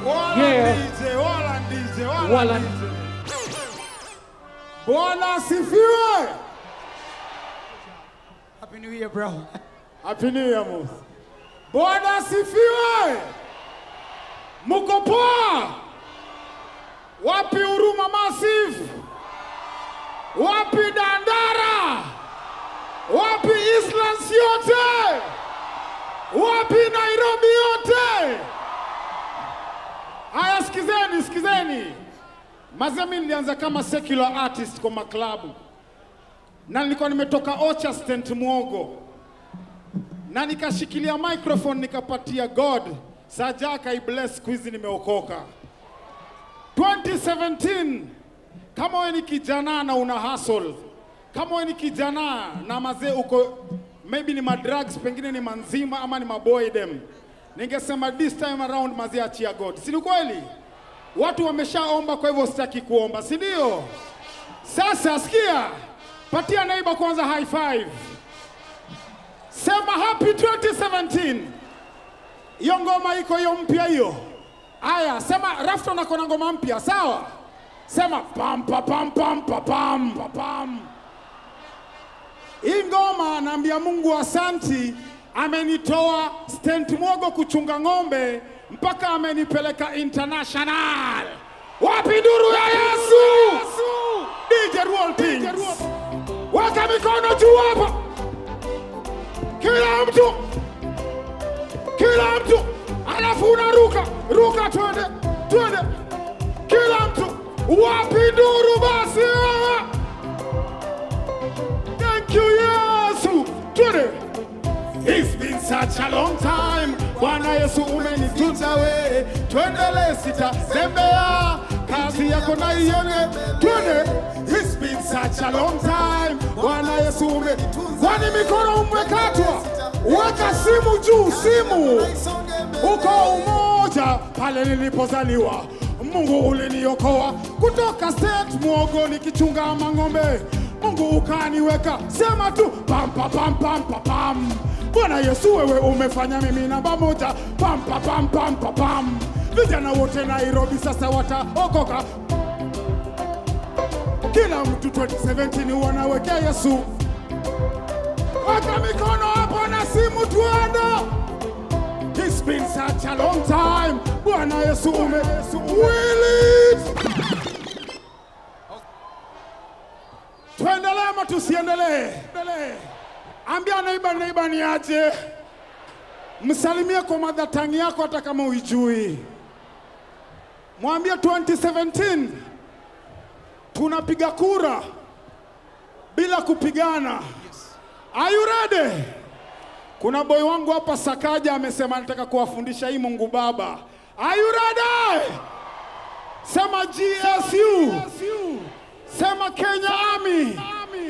Wala Yeah. DJ, wala DJ, wala Wala- DJ. Bwana asifiwe. Happy New Year, bro. Happy New Year, Musa. Bwana asifiwe. Muko poa? Wapi Huruma Massive? Wapi Dandara? Wapi Eastlands yote? Wapi Nairobi yote? Haya, sikizeni, sikizeni. Mazee, mimi nilianza kama secular artist kwa maklabu na nilikuwa nimetoka Ocha Stent Mwogo na nikashikilia microphone nikapatia God saja akaibless, siku hizi nimeokoka. 2017 kama wewe ni kijana na una hustle, kama wewe ni kijana na mazee uko maybe ni madrugs, pengine ni manzima ama ni maboydem, ningesema this time around mazee, achia God, si ni kweli? Watu wameshaomba, kwa hivyo sitaki kuomba, si ndio? Sasa sikia, patia neighbor kwanza high five. Sema happy 2017. Hiyo ngoma iko hiyo mpya hiyo. Aya, sema Rafton ako na ngoma mpya, sawa? Sema pam pa pam pam pa pam pa pam. Hii ngoma naambia Mungu asanti, amenitoa Stent Mwogo kuchunga ng'ombe mpaka amenipeleka international. Wapi duru ya Yesu? DJ Roll Things. Weka mikono juu hapa. Kila mtu, kila mtu, alafu unaruka ruka, twende twende, kila mtu. Wapi nduru basi? wewe? Thank you Yesu, twende. It's been such a long time. Bwana Yesu umenitunza we, twendele sitatembea, kazi yako naione, twende. It's been such a long time. Bwana Yesu ume, kwani mikono umekatwa? Weka simu juu, simu uko umoja pale nilipozaliwa. Mungu uliniokoa kutoka state mwogo nikichunga mang'ombe. Mungu ukaniweka, sema tu pam pam pam pam pam pam. Bwana Yesu wewe umefanya mimi namba moja, pam pam pam pam pam pam. Vijana wote Nairobi sasa wataokoka, kila mtu 2017 wanawekea Yesu. Weka mikono hapo na simu tuende. It's been such a long time. Bwana Yesu ume Will it? Tuendelee ama tusiendelee? Ambia neighbor neighbor ni aje. Msalimie kwa madhatangi yako hata kama uijui. Mwambie 2017 tunapiga kura bila kupigana. Are you ready? Kuna boy wangu hapa Sakaja amesema anataka kuwafundisha hii Mungu Baba. Are you ready? Sema GSU. Sema Kenya Army.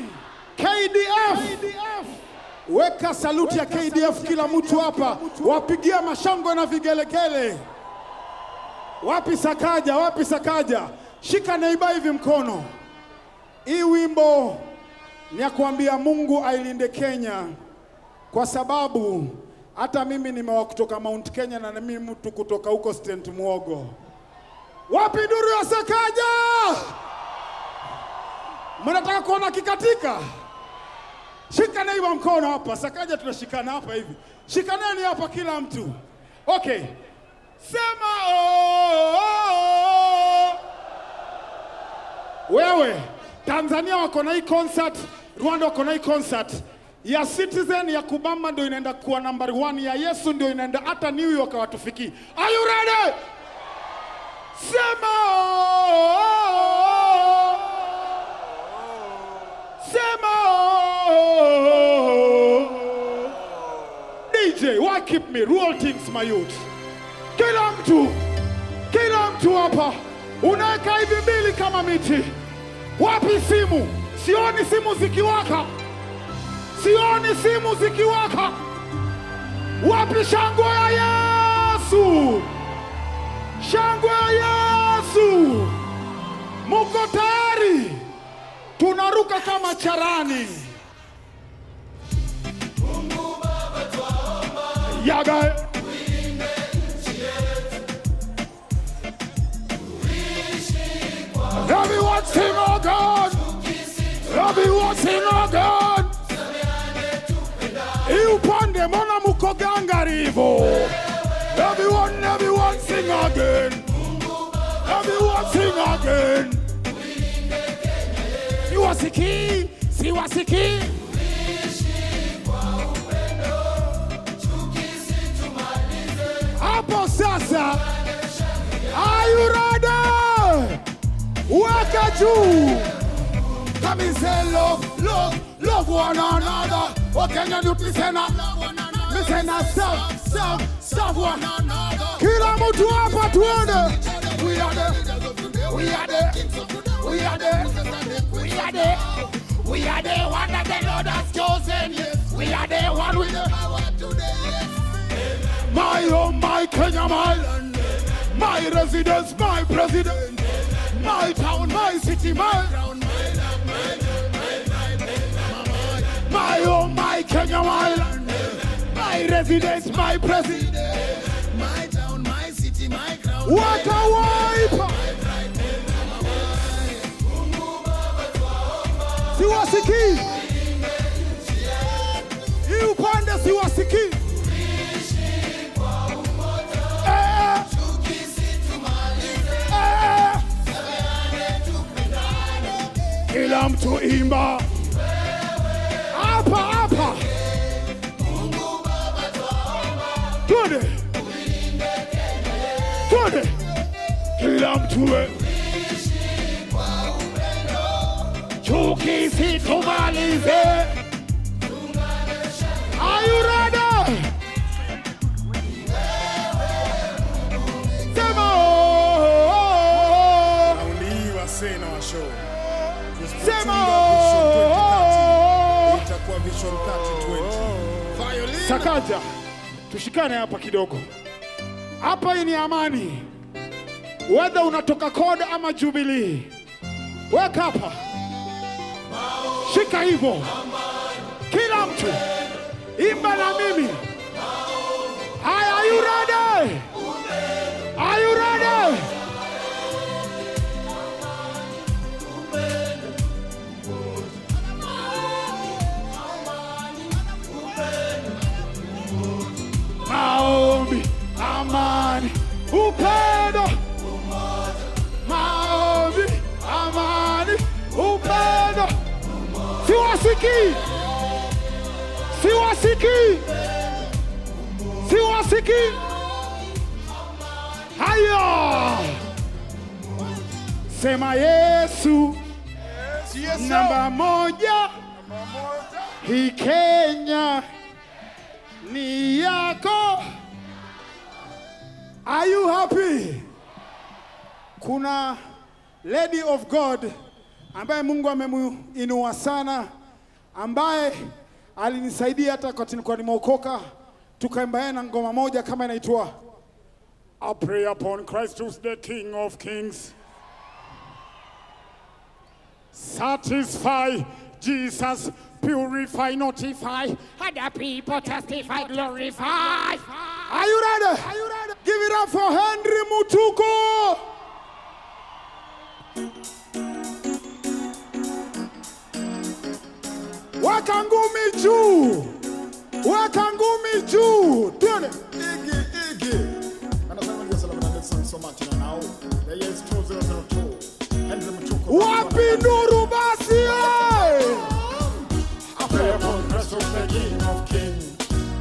KDF. Weka saluti ya KDF kila mtu hapa. Wapigia mashangwe na vigelegele. Wapi Sakaja? Wapi Sakaja? Shika neiba hivi mkono. Hii wimbo ni ya kuambia Mungu ailinde Kenya kwa sababu hata mimi nimewa kutoka Mount Kenya na mimi mtu kutoka huko Stent Mwogo. Wapi duru ya Sakaja? Mnataka kuona kikatika? Shika neighbor mkono hapa. Sakaja tunashikana hapa hivi. Shikaneni hapa kila mtu. Okay. Sema oh, oh, oh. Wewe Tanzania wako na hii concert, Rwanda wako na hii concert ya Citizen ya Kubamba ndio inaenda kuwa number one, ya Yesu ndio inaenda hata New York hawatufikii. Are you ready? Sema oh, oh, oh. Sema oh, oh, oh. DJ, why keep me? Roll things my youth. Kila mtu, kila mtu hapa unaweka hivi mbili kama miti. Wapi simu? Sioni simu zikiwaka, sioni simu zikiwaka. Wapi shangwe ya Yesu? Shangwe ya Yesu! Muko tayari? Tunaruka kama charani. Yaga. again. Everyone sing again. Hii upande mbona mko gangari hivyo? Everyone, everyone sing again. Everyone sing again. Siwasikii, siwasikii. Hapo sasa. Are you ready? Weka juu. Come and say love, love, love one another. What can you do? Me say na, me say na serve, serve, serve one another. Kila mtu hapa tuone. We are the, we are the, we are the, we are the, we are the one that the Lord has chosen. We are the one with the power today. My oh my Kenya, my land, my residence, my president, my town, my city, my my oh my Kenya, my land, my residence, my president. My town, my city, my crown. What a wipe! Siwasikii hii upande, siwasikii Eh. Eh. Kila mtu imba hapa hapa, twende twende, kila mtu we chuki situmalize. Are you ready? Sema oh. Raundi hii wasee na washow. Sema Vision 2030 oh. itakuwa Vision 3020. Violin. Sakaja, tushikane hapa kidogo. Hapa hii ni amani, wedha unatoka CORD ama Jubilee, weka hapa, shika hivyo, kila mtu imba na mimi. Haya, are you ready? Are you ready? Maombi, amani, upendo. Maombi, amani, upendo. Siwasikii, siwasikii, siwasikii. Haya, sema Yesu Yes, sir. namba moja. Hii Kenya ni yako. Are you happy? Kuna lady of God ambaye Mungu amemuinua sana, ambaye alinisaidia hata wakati nilikuwa nimeokoka, tukaimba yeye na ngoma moja kama inaitwa I pray upon Christ who's the King of Kings. Satisfy Jesus, purify, notify. Other people testify, glorify. Are you ready? Are you ready? Give it up for Henry Mutuko. Weka ngumi juu, weka ngumi juu. Twende. Iggy, Iggy. Anasema ndio salamu na Nelson Somati na nao. The year is 2002. Henry Mchuko. Wapi nuru basi? eh? I pray upon Christ who's the King of Kings.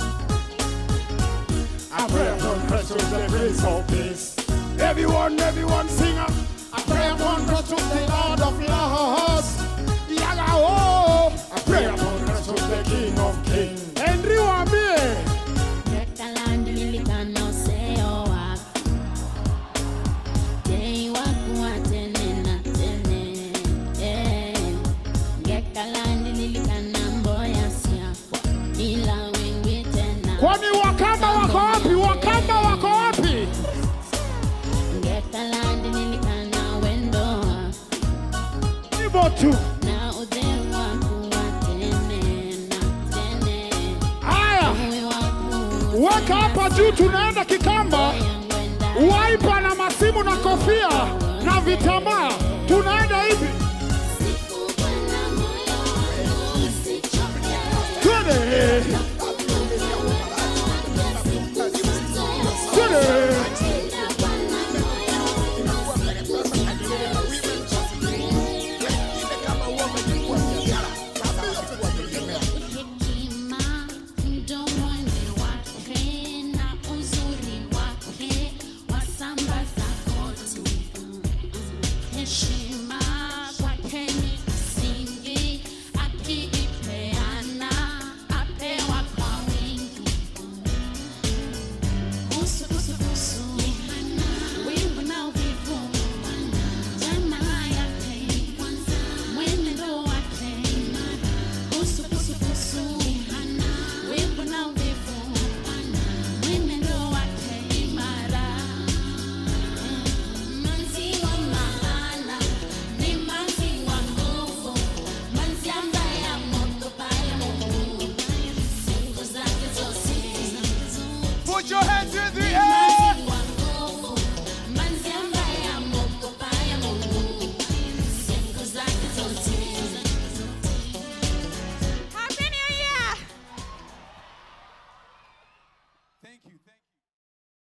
I pray upon Christ who's the Prince of Peace. Everyone, everyone sing up. I pray upon God to the Lord of Lords. Yaga oh. I pray Pray upon upon Christ who's the King of Kings. Henry waambie. Ngekaland lilikana useo wako Jei wakuwa tene na tene Eh, Ngekaland lilikana mboya siakwa Ila wengi tena Kwani Wakamba wako wapi? Wakamba wako wapi? Ngekaland lilikana wendo wako Hivyo tu. Na udhe wakuwa tene na tene Haya, Uwe wakuwa weka hapa juu, tunaenda Kikamba. yangwenda Waipa na masimu na kofia na vitambaa, tunaenda